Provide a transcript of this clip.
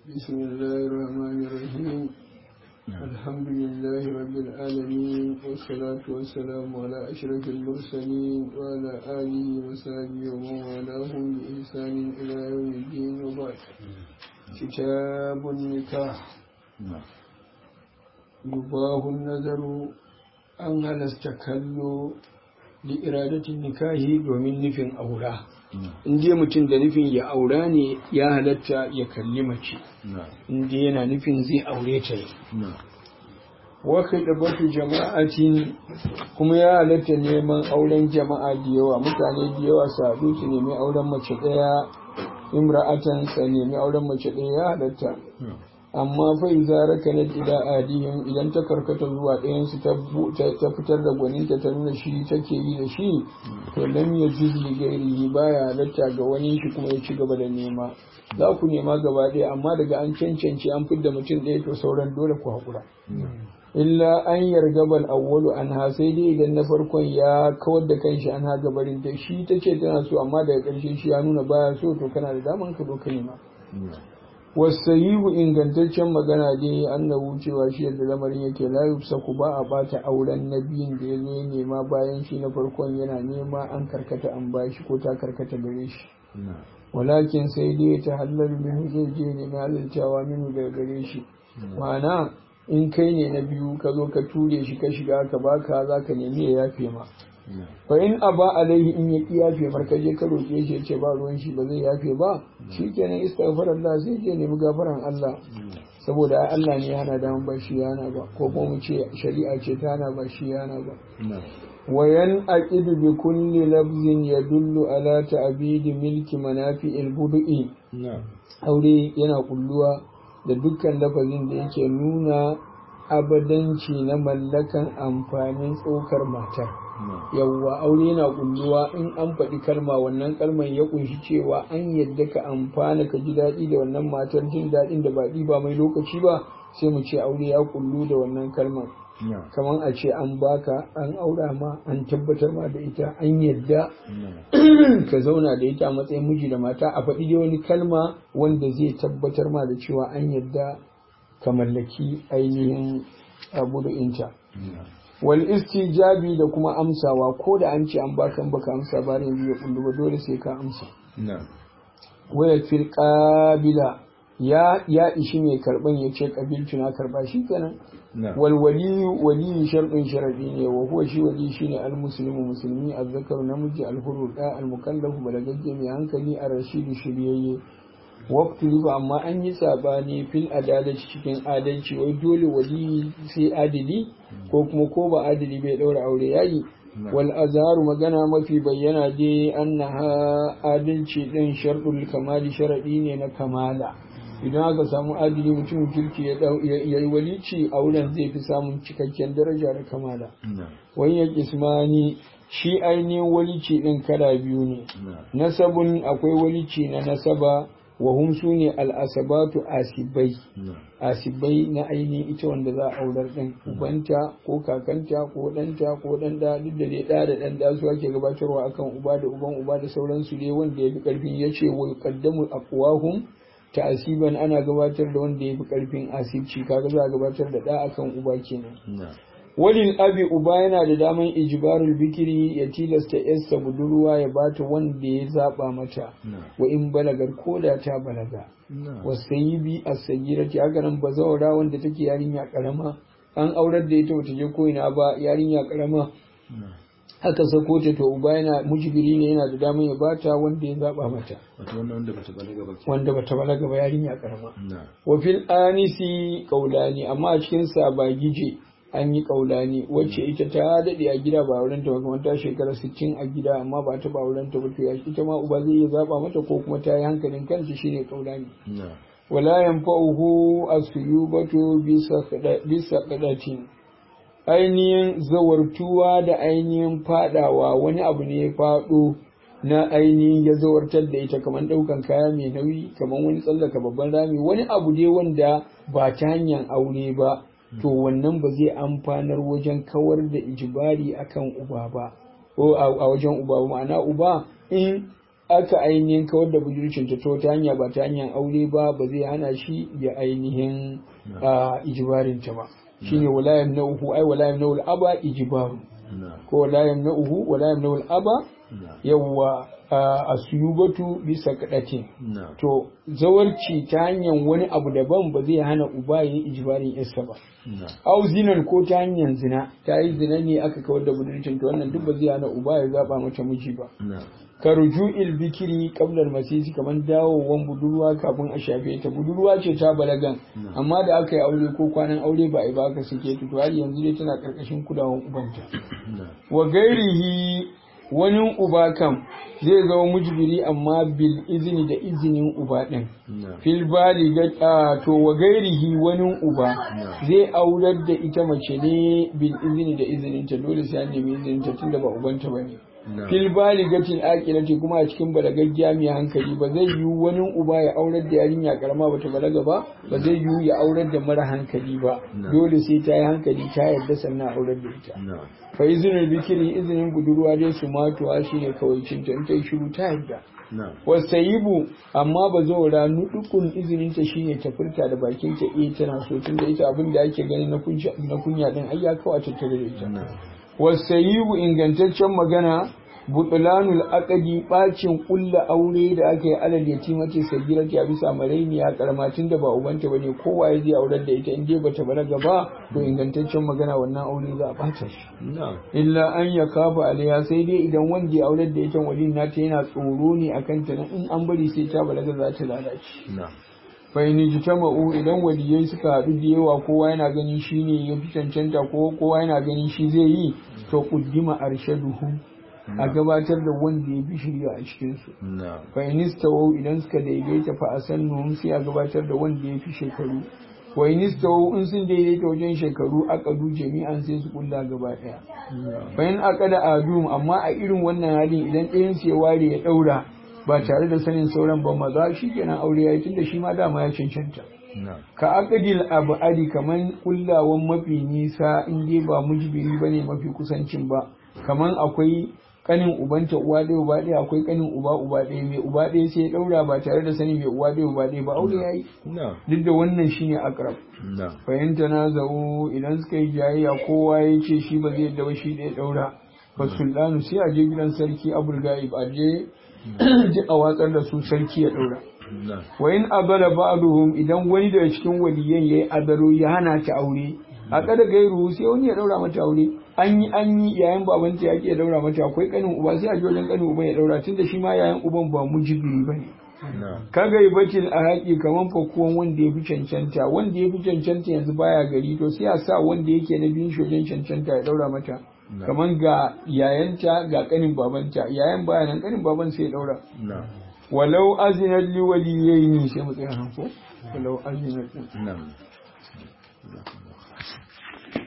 بسم الله الرحمن الرحيم الحمد لله رب العالمين والصلاة والسلام على أشرف المرسلين وعلى آله وصحبه ومن والاهم بإحسان إلى يوم الدين وبعد كتاب النكاح يباه النذر أن هل استكلوا لإرادة النكاح ومن نفن أولاه in dai mutum da nufin ya aura ne ya halatta ya kalli mace in dai yana nufin zai aure ta ne waka da batu jama'atin kuma ya halatta neman auren jama'a da yawa mutane da yawa su haɗu su nemi auren mace ɗaya imra'atan sa nemi auren mace ɗaya ya halatta amma fa iza rakanat ila adihim idan ta karkata zuwa ɗayan su ta fitar da gwaninta ta nuna shi take yi da shi to lam yajuz li ghairihi baya halatta ga wani shi kuma ya ci gaba da nema za ku nema gaba ɗaya amma daga an cancance an fidda mutum ɗaya to sauran dole ku haƙura illa an yargabal awwalu an ha sai dai idan na farkon ya kawar da kanshi an ha gabarin ta shi ta ce tana so amma daga ƙarshe shi ya nuna baya so to kana da daman ka zo ka nema wasayihu ingantaccen magana dai annabu cewa shi yadda lamarin yake la yufsaku ba a bata auren na biyun da ya zo ya nema bayan shi na farkon yana nema an karkata an bashi ko ta karkata gare shi walakin sai dai ta halal min zai je ne na halaltawa minu daga gare shi ma'ana in kai ne na biyu ka zo ka ture shi ka shiga ka baka za ka nemi ya yafe ma fa in aba alaihi in ya ki yafe marka je ka roƙe shi ce ba ruwan shi ba zai yafe ba shikenan istighfar Allah sai je nemi gafaran Allah saboda Allah ne hana da ba shi yana ba ko kuma mu ce shari'a ce ta hana ba shi yana ba wayan aqidu bi kulli lafzin yadullu ala ta'bidi milki manafi'il budu'i aure yana kulluwa da dukkan lafazin da yake nuna abadanci na mallakan amfanin tsokar matar yawwa aure yana kulluwa in an faɗi kalma wannan kalman ya kunshi cewa an yadda ka amfana ka ji daɗi da wannan matar jin daɗin da ba ba mai lokaci ba sai mu ce aure ya kullu da wannan kalman kamar a ce an baka an aura ma an tabbatar ma da ita an yadda ka zauna da ita a matsayin miji da mata a faɗi dai wani kalma wanda zai tabbatar ma da cewa an yadda ka mallaki ainihin abu da inta wal istijabi da kuma amsawa ko da an ce an baka an baka amsa ba ne ya kullu ba dole sai ka amsa waya fil qabila ya ya ishi mai karban ya ce kabiltu na karba shi kenan wal waliyu waliyu sharɗin sharadi ne wa huwa shi wali shine al muslimu musulmi azzakaru namiji al hurru da al mukallafu balagagge mai hankali a rashidu shiryayye waqtu riba amma an yi sabani fil adalci cikin adalci wai dole wali sai adili ko kuma ko ba adili bai daura aure yayi wal azharu magana mafi bayyana dai annaha adalci din sharɗul kamali sharadi ne na kamala idan aka samu adili mutum kirki ya yi walici auren zai fi samun cikakken daraja da kamala wani ya kismani shi ainihin walici ɗin kala biyu ne nasabun akwai walici na nasaba wa hum su ne al'asabatu asibai asibai na ainihin ita wanda za a aurar ɗin ubanta ko kakanta ko ɗanta ko ɗan da duk da dai ɗa da ɗan da su ake gabatarwa akan uba da uban uba da sauransu dai wanda ya fi ƙarfin ya ce wal qaddamu aqwahum ta'asiban ana gabatar da wanda ya fi ƙarfin asibci kaga za a gabatar da ɗa akan uba kenan walil abi uba yana da daman ijbarul bikiri ya tilasta yarsa budurwa ya bata wanda ya zaba mata wa in balagar koda ta balaga wasayibi as-sayyirati haka nan bazawara wanda take yarinya karama an aurar da ita bata je ko ina ba yarinya karama haka sako ta to uba yana mujibiri ne yana da daman ya bata wanda ya zaba mata wanda bata balaga ba yarinya karama wa fil anisi qaulani amma a cikin sa ba gije an yi kaulani wacce ita ta daɗe a gida ba wurin ta ba kuma ta shekara 60 a gida amma ba ta ba wurin ta ba to ita ma uba zai iya zaba mata ko kuma ta yi hankalin kanta shine kaulani wala yanfa'uhu as-suyubatu bisa qadatin ainihin zawartuwa da ainihin fadawa wani abu ne ya fado na ainihin ya zawartar da ita kamar daukan kaya mai nauyi kamar wani tsallaka babban rami wani abu dai wanda ba ta hanyar aure ba to wannan ba zai amfanar wajen kawar da ijibari akan uba ba ko a wajen uba ba ma'ana uba in aka ainihin kawar da budurcin ta ta hanya ba ta hanyar aure ba ba zai hana shi ya ainihin ijibarin ta ba shine wala yamna'uhu ai wala yamna'ul aba ijibaru ko wala yamna'uhu wala yamna'ul aba yawwa a suyubatu bisa kadatin to zawarci ta hanyar wani abu daban ba zai hana uba ya yi ijibarin yarsa ba au zinan ko ta hanyar zina ta yi zina ne aka kawar da budurcin to wannan duk ba zai hana uba ya zaba mata miji ba ka ruju'il bikiri qablar masisi kaman dawowan budurwa kafin a shafe ta budurwa ce ta balagan amma da aka yi aure ko kwanan aure ba a yi ba aka sake ta to har yanzu dai tana karkashin kulawan ubanta wa gairihi wani uba kam zai zama mujbiri amma bil izini da izinin uba din fil baliga to wa gairihi wani uba zai aurar da ita mace ne bil izini da izinin ta dole sai an nemi izinin ta tunda ba ubanta bane fil baligatin aqilati kuma a cikin balagaggiya mai hankali ba zai yi wani uba ya aurar da yarinya karama bata balaga ba ba zai yi ya aurar da mara hankali ba dole sai ta yi hankali ta yarda sannan aurar da ita fa izinin bikiri izinin budurwa dai su matuwa shine kawai cinta in ta yi shiru ta yarda wasayibu amma ba zo ra nudukun izinin ta shine ta furta da bakin ta eh tana so tunda ita abin da ake gani na kunya na kunya din ai ya kawo tattare da ita wasayibu ingantaccen magana butulanul aqdi bacin kulla aure da aka yi alal yatimati sagirati a bisa marainiya karamatin da ba ubanta bane kowa ya je aurar da ita in dai bata balaga ba to ingantaccen magana wannan aure za a bata shi illa an ya kafa alaiha sai dai idan wanda ya aurar da ita wali nata yana tsoro ne akan ta in an bari sai ta balaga za ta lalace fa'ini jitama'u idan waliyai suka haɗu da yawa kowa yana ganin shi ne ya fi cancanta ko kowa yana ganin shi zai yi to kuddima arshaduhu a gabatar da wanda ya fi shirya a cikinsu fa'inista wau idan suka daidaita fa a sannu sai a gabatar da wanda ya fi shekaru wa inista wau in sun daidaita wajen shekaru akadu jami'an sai su kulla gaba ɗaya bayan akada adum amma a irin wannan halin idan ɗayan su ya ware ya ɗaura ba tare da sanin sauran ba maza shi kenan aure ya yi tunda shi ma dama ya cancanta ka akadil abadi kaman kullawan mafi nisa in dai ba mujbiri bane mafi kusancin ba kaman akwai kanin ubanta uwa ɗaya uba ɗaya akwai kanin uba uba ɗaya mai uba ɗaya sai ya ɗaura ba tare da sanin mai uwa ɗaya uba ɗaya ba aure ya yi duk da wannan shine akrab fahimta na zau idan suka yi jayayya kowa ya ce shi ba zai yadda ba shi ɗaya ɗaura fa sultanu sai a je gidan sarki abul gaib a je duk a watsar da su sarki ya ɗaura. Wa in abala ba'duhum idan wani daga cikin waliyan yayi adaro ya hana ta aure a kada gairu sai wani ya daura mata aure an yi an yi yayin babanta yake ya daura mata akwai kanin uba sai a ji wajen kanin uban ya daura tunda shi ma yayin uban ba mujibiri bane kaga ibacin a haƙi kaman fakuwan wanda ya fi cancanta wanda ya fi cancanta yanzu baya gari to sai a sa wanda yake na biyun shojen cancanta ya daura mata kaman ga yayanta ga kanin babanta yayan baya nan kanin baban sai ya daura walau azinat li waliyaini sai mu tsaya hanko walau azinat